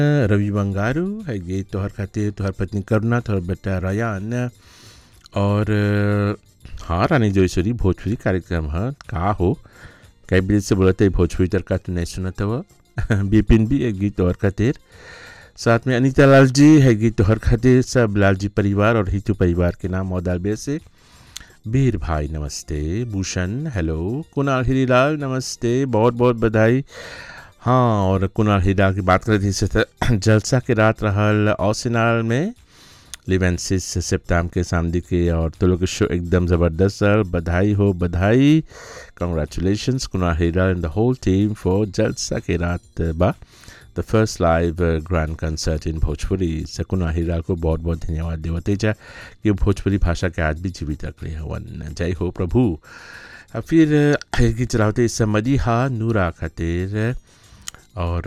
रवि बंगारू है ये तोहर खातिर तोहर पत्नी करुणा तोहर बेटा रयान और हाँ रानी जोईसुरी भोजपुरी कार्यक्रम है का हो कई बजे से बोलते भोजपुरी तड़का तू नहीं सुनत हो बिपिन भी एक गीत तोहर खातिर साथ में अनीता लाल जी है गीत तोहर खातिर सब लाल जी परिवार और हितू परिवार के नाम मौदालबे से वीर भाई नमस्ते भूषण हेलो कुणाल हिरीलाल नमस्ते बहुत बहुत बधाई हाँ और कुणाल हीरा की बात करें थी जलसा के रात रहल औसिनाल में लिवेंसिस सेप्टाम के सामने के और तो लोग शो एकदम ज़बरदस्त सर बधाई हो बधाई congratulations Kunal Hira and the whole team for Jalsa के रात बा the first live grand concert in Bhojpuri Sakuna Hira को बहुत बहुत धन्यवाद देवते जा कि भोजपुरी भाषा के आज भी जीवित रख रहे हवन जय हो प्रभु अब फिर की चलावते समझी हा नूरा खातिर और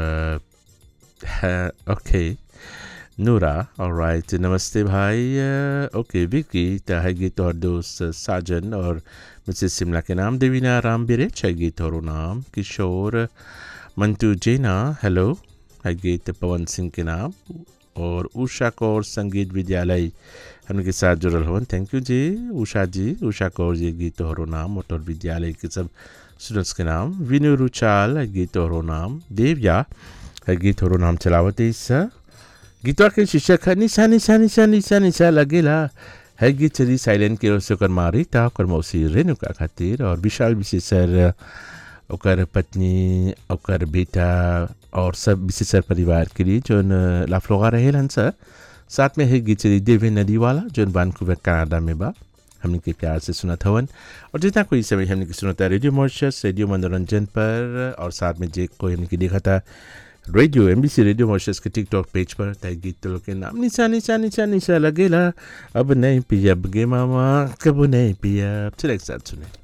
ओके नूरा राइट नमस्ते भाई ओके विकी है गीत और दोस्त साजन और मिसेस शिमला के नाम देवीना राम बिरे छह गीत और नाम किशोर मंटू जेना हेलो है गीत पवन सिंह के नाम और उषा कौर संगीत विद्यालय हमके साथ जुड़ल हवन थैंक यू जी उषा जी उषा कौर जी गीत और नाम मोटर विद्यालय के सब स्टूडेंट्स के नाम विनु रुचाल है गीत और नाम देवया है गीत और नाम चलावत इस गीतवा के शीर्षक है निशा निशा निशा निशा निशा लगेला है गीत चली साइलेंट के ओर से ओकर मारी ता ओकर मौसी रेणुका खातिर और विशाल विशेषर ओकर पत्नी ओकर बेटा और सब विशेषर परिवार के लिए जो लाफलोगा रहे हन सर साथ में है गीत चली देवे नदी वाला जो वानकूवर कनाडा में बा हमने के प्यार से सुना था और जितना कोई समय हमने के सुना था रेडियो मॉर्शस रेडियो मनोरंजन पर और साथ में जे कोई हमने के देखा था radio M B C radio Mauritius के टिकटॉक पेज पर तय गीत तो लोग के नाम निशा निशा निशा निशा लगेला अब नहीं पिया गे मामा कब नहीं पिया चले एक साथ सुने